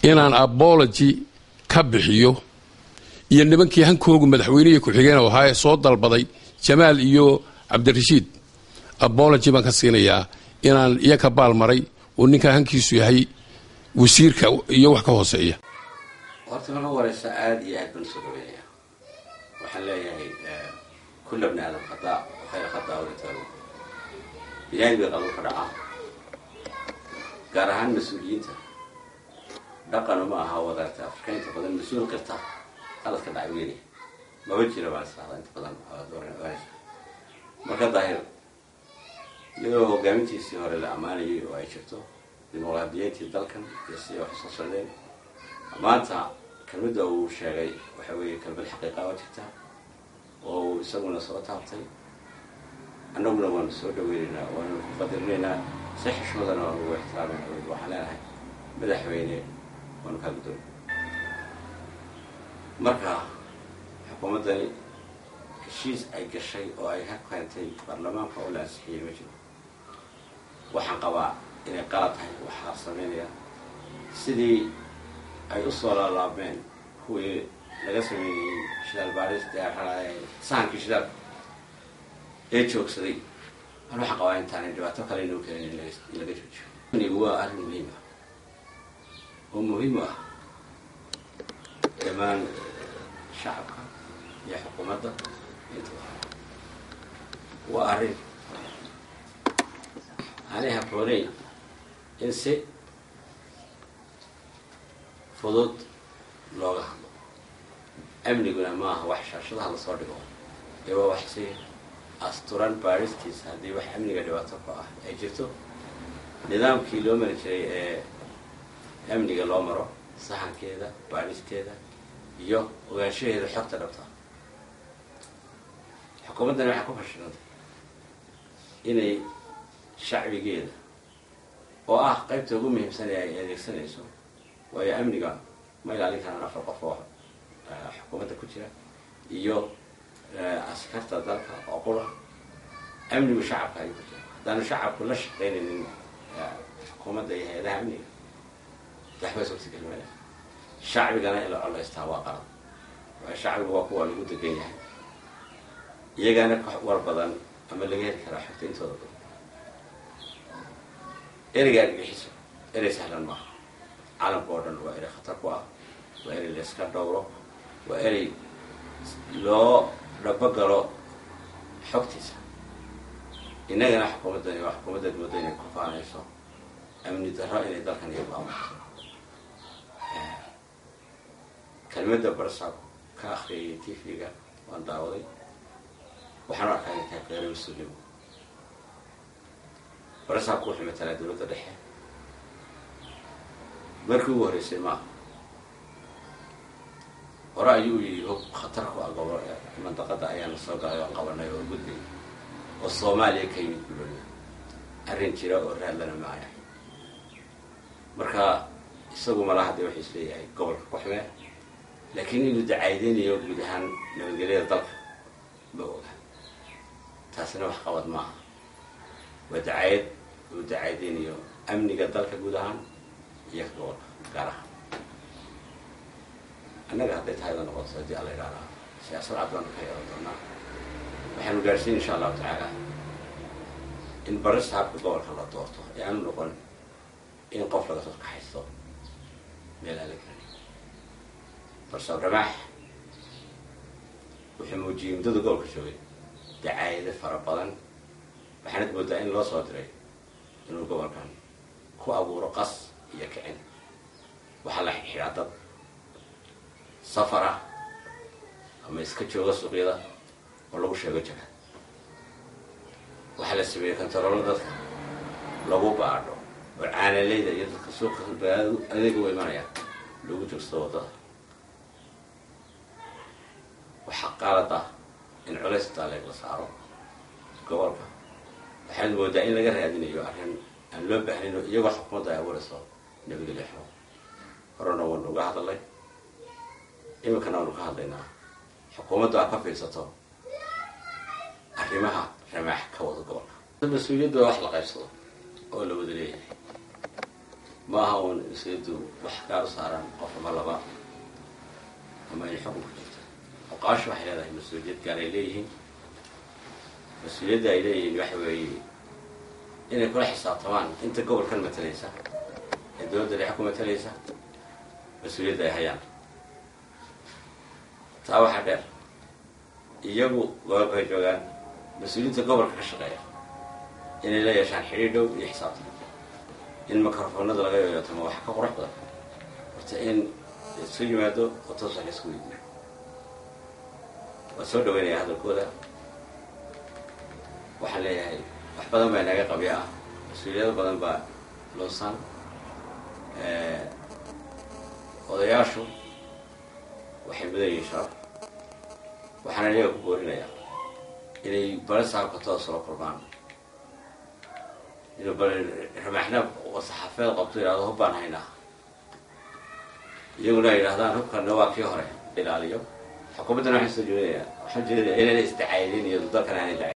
inaan abology ka bixiyo iyo nimankii hankoogu madaxweynihii ku-xigeen ahaa ee soo dalbaday jamaal iyo cabdirashiid abology baan ka siinayaa inaan iyo ka baalmaray oo ninkaa hankiisu yahay wasiirka iyo wax ka hooseeya horta marka wareysa aada iyo aad baan usoo dhaweynaya waxaan leeyahay kulla bni aadam khadaa khayra khadaa walitaago binaadi bay qalbo ka dhacaa gaar ahaan mas-uuliyiinta dhaqan uma aha wadaarta afrika inta badan mas-uul karta qalad ka dhacay weynaya maba jira baan israada inta badan ogaanaysa marka daahir iyadoo hogaamintiisii hore la ammaanayay oo ay jirto dimuqraadiyiintii dalkan iyo sidii wax soo socdeen maanta kelmadda uu sheegay waxa weeye kelmad xaqiiqa oo jirta oo uu isaguna soo taabtay annaguna waanu soo dhaweynaynaa waanu ku qadirinaynaa si xishmadana waanu ugu ixtiraamayna waxaan leenahay madaxweyne waanu kaa guddoon marka xukuumaddani heshiis ay gashay oo ay ka keentay baarlamaanka oo la ansixiyey ma jiro waxaan qabaa inay qalad tahay waxaa sameynaya sidii ay usoo laalaabmeen kuwii laga sameynayey shidaal baadhista sahankii shidaalka ee joogsaday an waxaan qabaa intaanay dhibaato kale inuu keenin in laga joojiyo amnigu waa arrin muhiim ah oo muhiim u ah dhammaan shacabka iyo xukuumadda intuba waa arrin aanay habbooneyn in si fudud looga hadlo amniguna ma aha wax shaashadaha lasoo dhigo ee waa wax si asturan baadhistiisa haddii wax amniga dhibaato ku ah ay jirto nidaamkii loo mari jiray ee amniga loo maro saxankeeda baadhisteeda iyo ogaanshaheeda xogta dhabta xukuumaddani waxay ku fashilantay inay shacbigeeda oo ah qaybta ugu muhiimsan ee ay adeegsanayso waayo amniga ma ilaalin karaan afar qof oo xukuumadda ku jira iyo askarta dalka oo qura amnigu shacabka ayuu ku jira haddaanu shacabku la shaqaynaynin xukuumadda iyo hay-adaha amniga waxbaa suurtagelmaya shacbigana in la colaystaa waa qalad waayo shacbigu waa kuwa lagu degan yahay iyagaana ka war badan ama laga heli karaa xogta intooda badan ereyga argagixiso erey sahlan maaha caalamka oo dhan waa erey khatar ku ah waa erey layska dhowro waa erey loo dhabogalo xogtiisa innagana xukuumaddani waa xukuumaddaad mooda inay ku faanayso amni darro inay dalkan iyo maamuso kelmadda barsaab ka akriyay t v-ga waan daawaday waxaan u arkaa inay tahay qeyro mas-uulnimo barsaabku wuxuu matalaa dowladda dhexe markii ugu horreysay maaha hore ayuu yidhi hog khatar ku ah gobo mandaqada ayaana soo galay oo qabanay oo gudbay oo soomaaliya ka yimid bulolia arrin jira oo raadlana maaya marka isagu malaha dee waxay isleeyahay gobolka kuxmee laakiin inuu dacaydeynayo guud ahaan nabadgelyada dalka ma oga taasina wax qabad maaha waa dacayad uu dacaydeynayo amniga dalka guud ahaan iyo ka gobolka gaar ahaan annaga hadday tahayda noqoto haddii alla idhaahaa siyaasad cad baanu ka yeelan doonaa waxaanu gaadhsiin insha allahu tacaala in barista habka gobolka la doorto ee aanu noqon in qof laga soo kaxaysto meel aan la gelin barsaab ramaax wuxuu muujiyey muddada gobolka joogay dacaayado fara badan waxaanad moodaa in loo soo diray inuu gobolkan ku abuuro qas iyo kicin waxaa la xidhaa dad safar ah ama iska jooga suuqyada oo lagu sheego jira waxaa la sameeyey kontaroolo dadka lagu baadho oo caanaleyda iyo dadka suuqa adeega u imanaya lagu joogsado waddada waxaa qaalad ah in culays taaleeg la saaro gobolka waxaad moodaa in laga raadinayo arrin aan loo baahnayn oo iyagoo xukuumadda ay abuurayso nabadgelyo xo horena waanu uga hadalay iminkana waanu ka hadlaynaa xukuumadda aa ka fiirsato arrimaha ramaax ka wada gobolka mas-uuliyadda waa wax la qaybsado oo la wada leeyahay ma aha uun mas-uuliyaddu wax gaar u saaran qof ama laba ama ay xukun ku jirta oqaashu waxay leedahay mas-uuliyad gaar ay leeyihiin mas-uuliyadda ay leeyihiin waxa weeye inay kula xisaabtamaan inta gobolkan matalaysa ee dowladda dhexe ku matalaysa mas-uuliyadda ay hayaan taa waxaa dheer iyagu gobolka ay joogaan mas-uuliyiinta gobolka ka shaqeeya inay la yeeshaan xidhiir dhow iyo xisaabtan in microfoonada laga yoyotamo waxa ka qurux badan horta in isu yimaado oo toos wax laisku weydiiyo waa soo dhaweynaya hadalkooda waxaan leeyahay wax badan baa inaga qabya ah mas-uuliyado badan baa lunsan odayaashu waxay mudan yihiin sharaf waxaana iyaga ku boorinayaa inay bale saabka toos ula kulmaan inuu bale ramaaxna saxaafeed qabto yidhahdo hub baan haynaa iyaguna ay yidhahdaan hubkana waa kii hore ilaaliyo xukuumaddana waxaan soo jeedinayaa waxaan jeedinayaa inayna isdacaydin iyo dalkan aanay